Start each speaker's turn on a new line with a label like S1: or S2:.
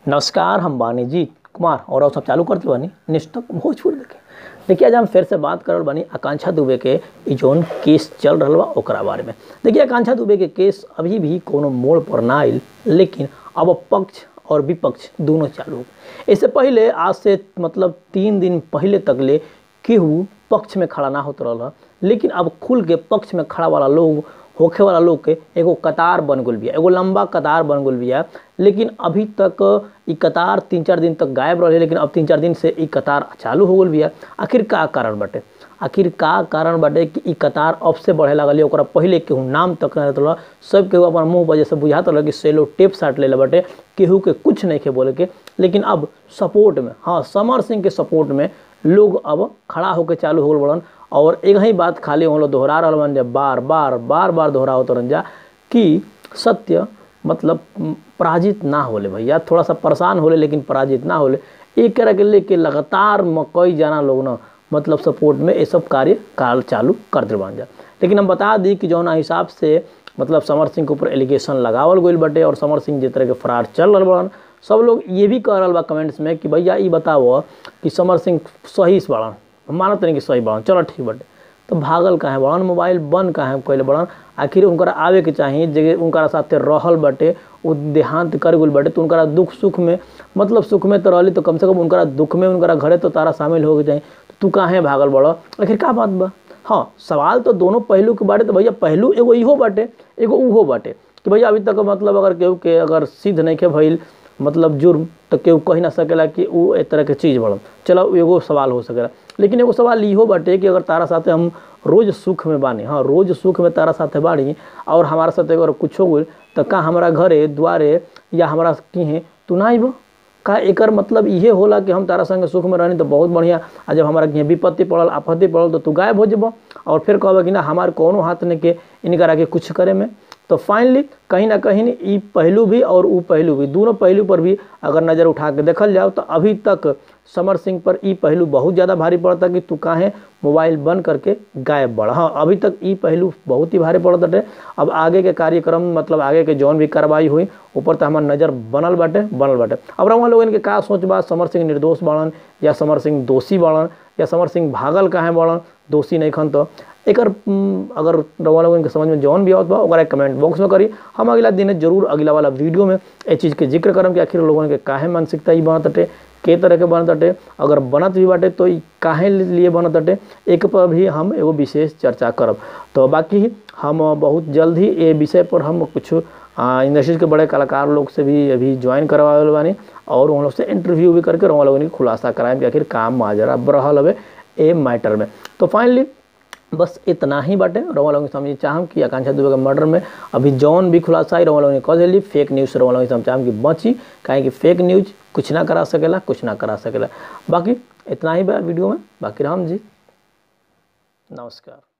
S1: नमस्कार हम बानी जी कुमार और अब सब चालू करते बानी निष्ठक भोजपुर देखे देखिए आज हम फिर से बात करल बानी आकांक्षा दुबे के ई जौन केस चल रहल बा ओकरा बारे में देखिए आकांक्षा दुबे के केस अभी भी कोनो मोड़ पर ना आइल लेकिन अब पक्ष और विपक्ष दोनों चालू हो गए। इससे पहले आज से मतलब तीन दिन पहले तक ले केहू पक्ष में खड़ा ना होत रहल ह। लेकिन अब खुल के पक्ष में खड़ा वाला लोग होखे वाला लोग के एगो कतार बन गल बिया एगो लंबा कतार बन गल बिया लेकिन अभी तक ई कतार तीन चार दिन तक गायब रहे लेकिन अब तीन चार दिन से ई कतार चालू हो गल बिया आखिर का कारण बाटे आखिर का कारण बाटे कि ई कतार अब से बढ़े लागल है ओकरा पहले केहू नाम तक ना रहत रहल सब केहू अपन मुंह वजह से बुझात रहल कि सेलो टेप साट लेले बाटे केहू के कुछ नहीं के बोले के लेकिन अब सपोर्ट में हाँ समर सिंह के सपोर्ट में लोग अब खड़ा होकर चालू हो गल बड़न और एक ही बात खाली हम लोग दोहरा रहल बन जा बार बार बार बार दोहरावत रहन जा कि सत्य मतलब म, पराजित ना होले भैया थोड़ा सा परेशान होले लेकिन पराजित ना होले एक तरह के लेके लगातार म कई जाना लोग ना मतलब सपोर्ट में ये सब कार्य काल चालू कर दे बन जा लेकिन हम बता दी कि जौना हिसाब से मतलब समर सिंह के ऊपर एलिगेशन लगावल गईल बाटे और समर सिंह जिस तरह के फरार चल रहल बड़न सब लोग ये भी कह रहल बा कमेंट्स में कि भैया ई बताओ कि समर सिंह सही से बड़न हम मानत नहीं कि सही बड़न चलो ठीक बाटे तो भागल काहे बड़न मोबाइल बंद काहे कैले बड़न आखिर उनकरा आवे के चाही जगह उनकरा साथे रहल बाटे उ देहांत कर गइल बाटे तो उनकरा दुख सुख में मतलब सुख में तो रहली तो कम से कम उनकरा दुख में उनकरा घरे तो तारा शामिल हो के चाही तो तू काहे भागल बड़ आखिर का बात बा हाँ सवाल तो दोनों पहलू के बाटे तो भैया पहलू एगो इहो बाटे एगो उहो बाटे कि भैया अभी तक मतलब अगर केहू के अगर सिद्ध नहीं के भइल मतलब जुर्म तो केहू कही ना सकेला कि उ एक तरह के चीज़ बड़न चलो उ एगो सवाल हो सकेला लेकिन एगो सवाल इहो बाटे कि अगर तारा साथे हम रोज सुख में बानी हाँ रोज सुख में तारा साथे बानी और हमारा साथे अगर कुछ हो गइल तो का हमारा घरे द्वारे या हमारा किहे तू ना आइब का एकर मतलब इहे होला कि हम तारा संगे सुख में रहनी तो बहुत बढ़िया आ जब हमारा कहीं विपत्ति पड़ल आपत्ति पड़ल तो तू गायब हो जब और फिर कहब कि ना हमार कोनो हाथ नहीं के इनकरा के कुछ करे में तो फाइनली कहीं ना कहीं ई पहलू भी और ऊ पहलू भी दोनों पहलू पर भी अगर नज़र उठा के देखल जाओ तो अभी तक समर सिंह पर ई पहलू बहुत ज़्यादा भारी पड़ता कि तू काहे मोबाइल बंद करके गायब बढ़ हाँ अभी तक ई पहलू बहुत ही भारी पड़त बाटे अब आगे के कार्यक्रम मतलब आगे के जौन भी कार्रवाई हुई ऊपर तो हमार नज़र बनल बाटे बनल बाटे अब रहुआ लोगन के का सोच बा समर सिंह निर्दोष बाड़न या समर सिंह दोषी बाड़न या समर सिंह भागल काहे बाड़न दोषी नहीं खन तो एकर उम, अगर रउआ लोगन के समझ में जौन भी आवत बा ओकरा कमेंट बॉक्स में करी हम अगला दिन जरूर अगला वाला वीडियो में ए चीज़ के जिक्र करम कि आखिर लोगन के काहे मानसिकता ई बनत बाटे के तरह के बनत बाटे अगर बनत भी बाटे तो ई काहे लिए बनत बाटे एक पर भी हम एगो विशेष चर्चा करब तो बाकी हम बहुत जल्द ही ये विषय पर हम कुछ इंडस्ट्रीज के बड़े कलाकार लोग से भी अभी ज्वाइन करवावे बानी और उन लोग से इंटरव्यू भी करके उन लोगन के खुलासा कराएं कि आखिर काम माजरा रहल हवे ए मैटर में तो फाइनली बस इतना ही बाटे रउआ लोगन के समझे चाहम कि आकांक्षा दुबे के मर्डर में अभी जौन भी खुलासा आई रउआ लोगन के कह देली फेक न्यूज़ से रउआ लोगन के हम चाहम कि बची काहे कि फेक न्यूज़ कुछ ना करा सकेला कुछ ना करा सकेला बाकी इतना ही बा वीडियो में बाकी राम जी नमस्कार